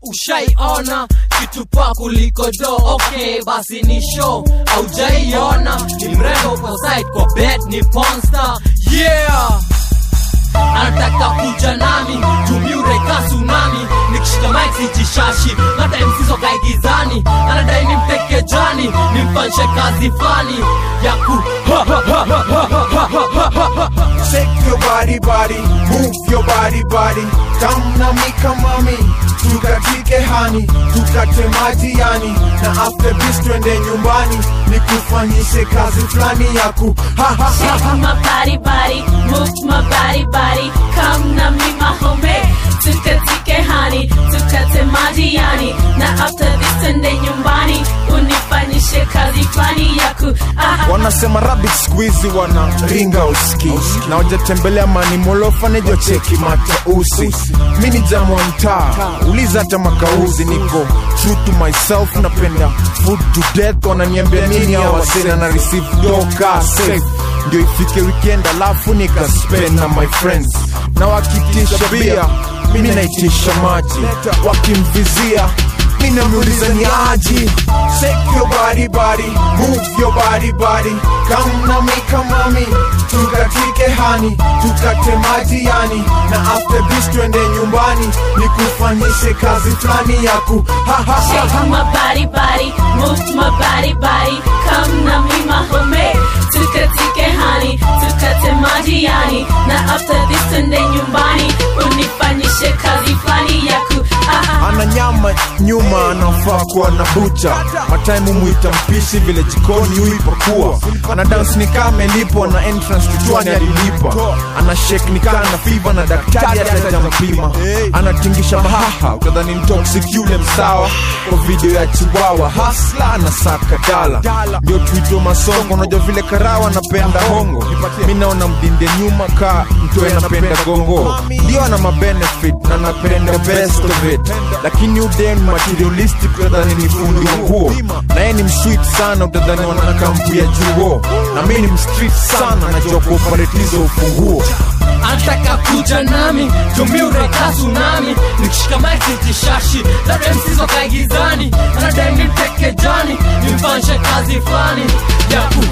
ushaiona kitu pa kuliko do okay basi ni show aujaiona ni mrembo kwa side kwa bed ni ponsta yeah anataka kuja nami tumiureka tsunami nikishika mic sijishashi hata msizo kaigizani anadai nimteke jani nimfanshe kazi fulani ya ku Shake your body, body, move your body, body. Come na mi kama mi, tukatike hani, tukate maji yani, na after this twende nyumbani, nikufanyishe kazi fulani ya ku ha ha ha. Shake my body, body, move my body, body. Come na me, my homie. Tukatike honey, tukate maji yani. Na after this twende nyumbani, unifanyishe kazi fulani yaku. Ah, wanasema rabbit squeezy wana ringa uski na wajatembelea manimolofa nejo cheki matausi mi ni jamu wa mtaa uliza hata makauzi niko true to myself napenda food to death wananiambia nini awasena na receive doka safe ndio ifike weekend alafu nikaspend na my friends na wakitisha bia mi naitisha maji wakimvizia ninamuuliza ni aji shake your body body move your body body come na mi kama mi tukatike hani tukate maji yani na after this twende nyumbani nikufanyishe kazi fulani ya ku ha ha ha Shake my body, body, move my body, body. Come na me, my homie. Tukatike honey, tukate maji yani. Na after this twende nyumbani, unifanyishe kazi fulani yaku. Ah, ana nyama nyuma anafaa kuwa na bucha mataimu mwita mpishi vile jikoni huipakua ana dance ni kama amelipwa na entrance kichwani alilipa ana shake ni kana na fiva na daktari atajampima anatingisha mahaha utadhani ni toxic yule msawa kwa video ya chiwawa hasla na saka dala ndio tuito masongo unajua vile karawa napenda hongo mi naona mdinde nyuma ka mtoe napenda gongo ndio ana mabenefit na napenda best of it lakini uden materialistic utadhani ni fundi wa nguo na yeye ni msweet sana utadhani wana kampu ya juo na mi ni mstreet sana najua kuoperatiza ufunguo anataka kuja nami tumiureka tsunami nikishika mic sijishashi labda msizo kaigizani anadai nimteke jani nimfanshe kazi fulani ya ku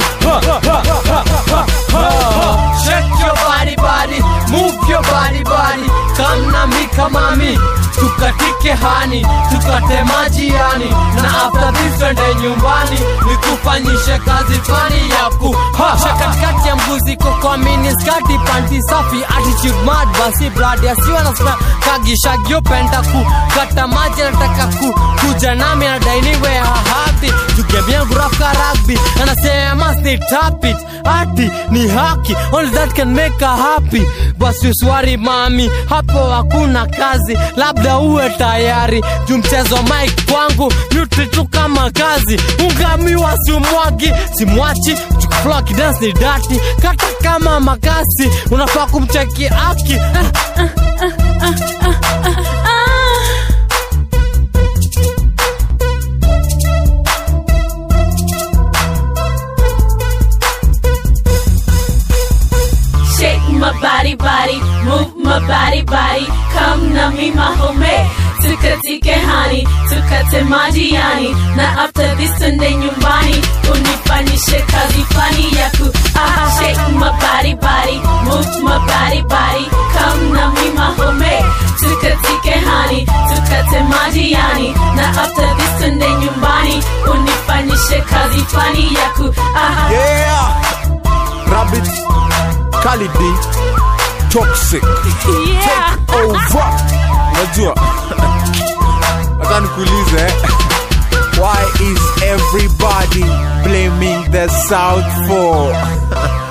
Shake your body body, move your body body. Come na mi kama mi, tukatike hani, tukate maji yani, na after this twende nyumbani, nikufanyishe kazi fani ya ku ha, ha, katikati ya mbuzi koko mini skati panti safi attitude mad basi blood asiwa na sna kagishagio penda ku kata maji nataka ku kuja nami anadai niwe hahapi tugemia gurafka rugby anasema stay tap it ati ni haki only that can make her happy basi uswari mami hapo hakuna kazi labda uwe tayari juu mchezo mike kwangu nyuti tu kama kazi ungamiwa simwagi simwachi flock dance ni dati kata kama makasi unafaa kumcheki aki Shake my body, body, move my body, body. Come na me, my homie. Tukatike honey, tukate maji yani. Na after this twende nyumbani, unifanyishe kazi fulani yaku. Ah, shake my body, body, move my body, body. Come na me, my homie. Tukatike honey, tukate maji yani. Na after this twende nyumbani, unifanyishe kazi fulani yaku. Ah, yeah rabbit kalidi toxic yeah. over unajua hata nikuulize eh? why is everybody blaming the south for